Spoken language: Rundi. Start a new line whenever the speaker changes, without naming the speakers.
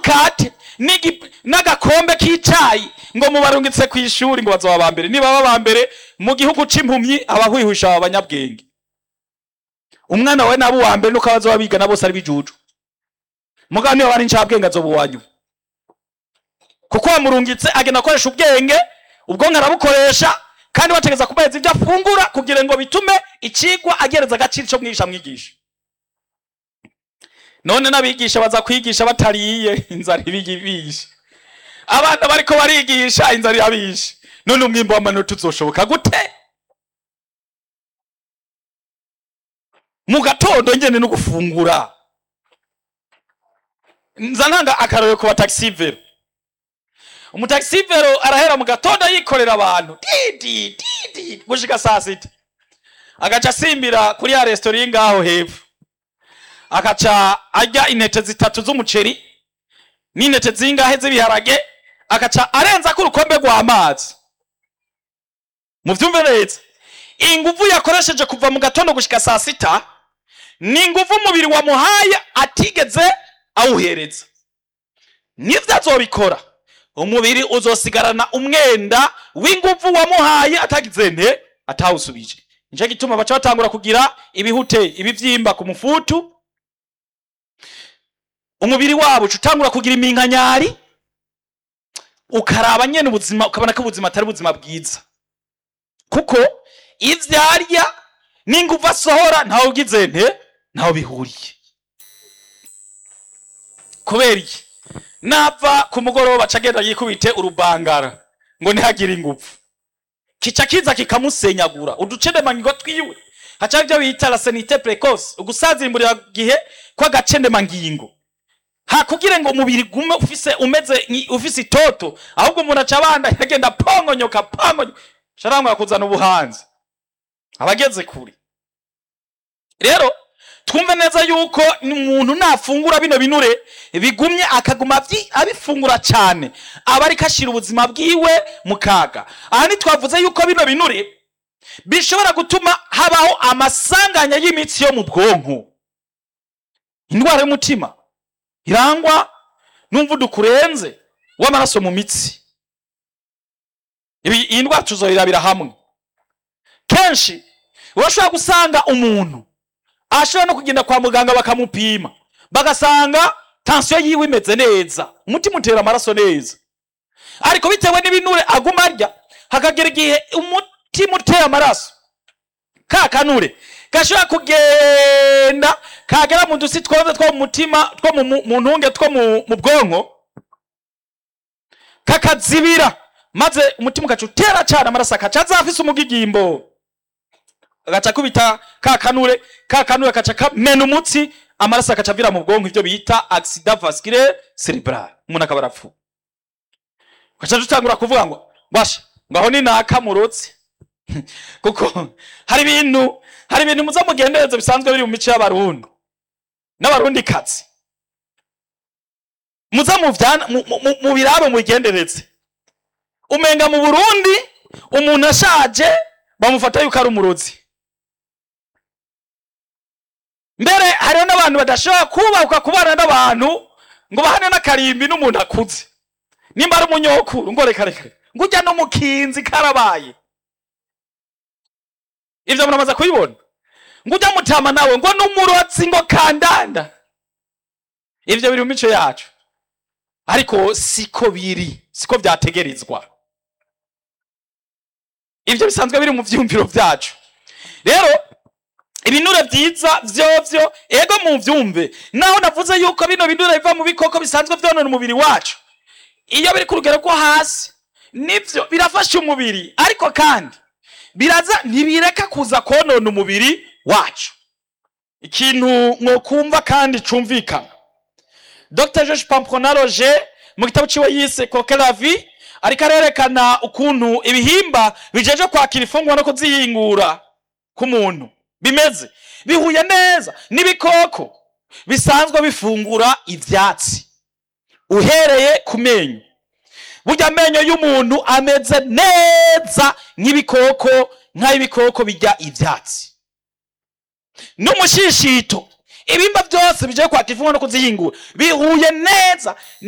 n'umukate n'igi- n'agakombe k'icayi ngo mubarungitse ku ishuri ngo bazoba ba mbere nibaba ba mbere mu gihugu c'impumyi abahwihwisha aba banyabwenge umwana wawe nabo uwa mbere nuko abazoba bigana bose ari bijuju mugabo niba bari incabwenge azoba uwanyu kuko wamurungitse agenda akoresha ubwenge ubwonko arabukoresha kandi bategeza kumeza ibyo afungura kugira ngo bitume ikigwa agereza agaciro cyo mwigisha mwigisha none n'abigisha baza kwigisha batariye inzara ibiyibisha abana bariko barigisha inzara irabishe none umwimbo w'amanota uzoshoboka gute mu gatondo ngene no gufungura nza ntanga akarorero ku bataxivero umutaxivero arahera mu gatondo yikorera abantu didi didi gushika saa sita agaca asimbira kuri ya resitora iri ngaho hepfo akaca arya intete zitatu z'umuceri n'intete zingahe z'ibiharage akaca arenzako urukombe rw'amazi muvyumve neza inguvu yakoresheje kuva mu gatondo gushika saa sita ni inguvu umubiri wamuhaye atigeze awuhereza nivyo azobikora umubiri uzosigarana umwenda w'inguvu wamuhaye atagize nte atawusubije nico gituma baca batangura kugira ibihute ibivyimba ku mufutu umubiri wabo uca utangura kugira iminkanyari ukaraba nyene ubuzima ukabona ko ubuzima atari ubuzima bwiza kuko ivyo arya n'inguvu asohora ntawe ugize nte ntawe bihuriye kubera iki nava ku mugoroba aca agenda yikubite urubangara ngo ntihagire inguvu kica kiza kikamusenyagura uducendemangingo twiwe haca ibyo bita la senite precoce ugusazimburira gihe kw'agacendemangingo hakugira ngo umubiri gume ufise umeze nki- ufise itoto ahubwo umuntu aca abanda yagenda pongonyoka pongonyoka sharangwa kuzana ubuhanzi abageze kure rero twumve neza yuko umuntu nafungura bino binure bigumye akaguma avyi- abifungura cyane aba ariko ashira ubuzima bwiwe mu kaga aha ntitwavuze yuko bino binure bishobora gutuma habaho amasanganya y'imitsi yo mu bwonko indwara y'umutima irangwa n'umuvuduko urenze w'amaraso mu mitsi ibi iyi ndwara tuzoyirabira hamwe kenshi urashobora gusanga umuntu ashobora no kugenda kwa muganga bakamupima bagasanga tansiyo yiwe imeze neza umutima utera amaraso neza ariko bitewe n'ibinure aguma arya hakagera igihe umutima utera amaraso ka kanure gashobora kugenda kagera mu dusi twose two mu mutima two mu- mu mu ntunge two mu mu bwonko kakazibira maze umutima ugaca utera cyane amaraso akaca azafise umugigimbo agaca kubita ka kanure ka kanure kaca kamena umutsi amaraso akaca avira mu bwonko ivyo bita accident vasculaire cerebral umuntu akaba arapfuye gaca dutangura kuvuga ngo washa ngo aho ni nakamurotse kuko hari ibintu hari ibintu muza mugendereza bisanzwe biri mu mico y'abarundi n'abarundi kazi muza muvyana mu- mu- mu- mu birabe mubigendereze umenga mu burundi umuntu ashaje bamufata yuko ari umurozi mbere hariho n'abantu badashobora kubahuka kubana n'abantu ngo bahane n'akarimbi n'umuntu akuze nimba ari umunyokuru ngo reka reka ngo ujya n'umukinzi karabaye ivyo muramaze kubibona ngo ujya mutama nawe ngo n'umurozi ngo kandanda ivyo biri mu mico yacu ariko siko biri siko vyategerezwa ivyo bisanzwe biri mu vyumviro vyacu rero ibinure vyiza vyovyo ego mu vyumve naho navuze yuko bino binure biva mu bikoko bisanzwe vyonona umubiri wacu iyo biri ku rugero rwo hasi nivyo birafasha umubiri ariko kandi biraza ntibireka kuza konona umubiri wacu ikintu mwokumva kandi cumvikana dr george pampronaroge mu gitabo ciwe yise koke la vie ariko arerekana ukuntu ibihimba bijeje kwakira ifungwa no kuzihingura k'umuntu bimeze bihuye neza n'ibikoko bisanzwe bifungura ivyatsi uhereye ku menyo burya amenyo y'umuntu ameze neza nk'ibikoko nk'ay'ibikoko bijya ivyatsi n'umushishito ibimba byose bigiye kwakira ifungwa no kuzihingura bihuye neza